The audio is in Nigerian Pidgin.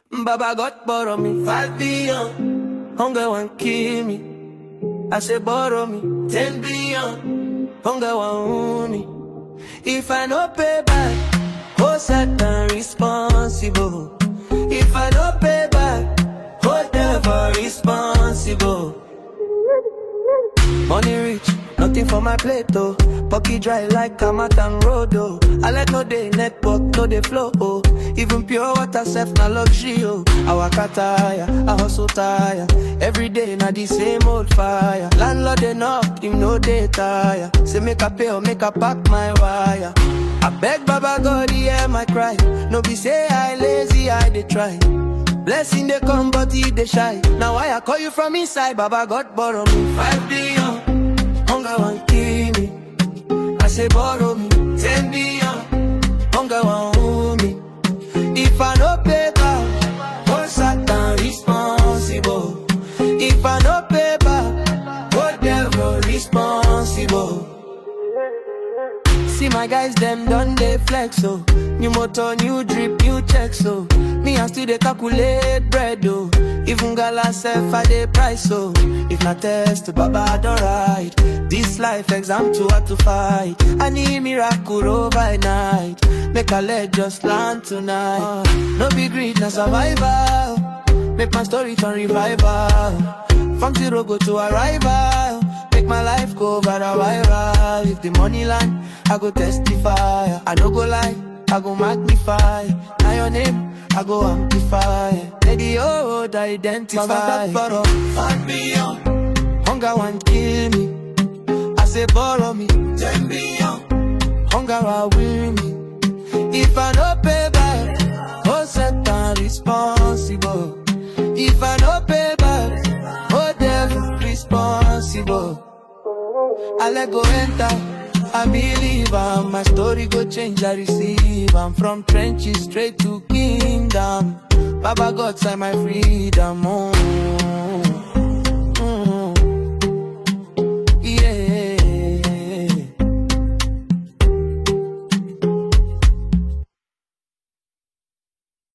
Baba God borrow me five billion. Hunger want kill me. I say borrow me ten billion. Hunger want own me. If I no pay back, hold Satan responsible. If I no pay back, hold devil responsible. Money rich, nothing for my plate though. Pocket dry like Kamatan Road oh. I let no day network, no day flow oh. Even pure water self na luxury oh. I waka tire, I hustle tire. Every day na the same old fire. Landlord they knock, him no day tire. Say make a pay or make a pack my wire. I beg Baba God hear my cry. No be say I lazy, I dey try. Blessing they come, but he they shy. Now why I call you from inside, Baba God borrow me five billion. Hunger want kill me. I say borrow me ten billion. Hunger want own me. If I no pay back, hold Satan responsible. If I no pay back, hold devil responsible. See my guys, them done they flex, so New motor, new drip, new check, so Me I still they calculate bread, oh Even gala self, I they price, so If not test, Baba, I don't ride This life exam too hard to fight I need miracle overnight Make a leg just land tonight No big greed, na survival Make my story turn revival From zero go to arrival Make my life go viral If the money line, I go testify I no go lie, I go magnify Now your name, I go amplify Lady, oh, identify Baba, borrow five billion Hunger want kill me I say borrow me ten billion Hunger will win me If I no pay back Oh, Satan responsible If I no pay back Oh, devil responsible I let go enter. I believe I'm my story go change. I receive. I'm from trenches straight to kingdom. Baba God sign my freedom. Oh.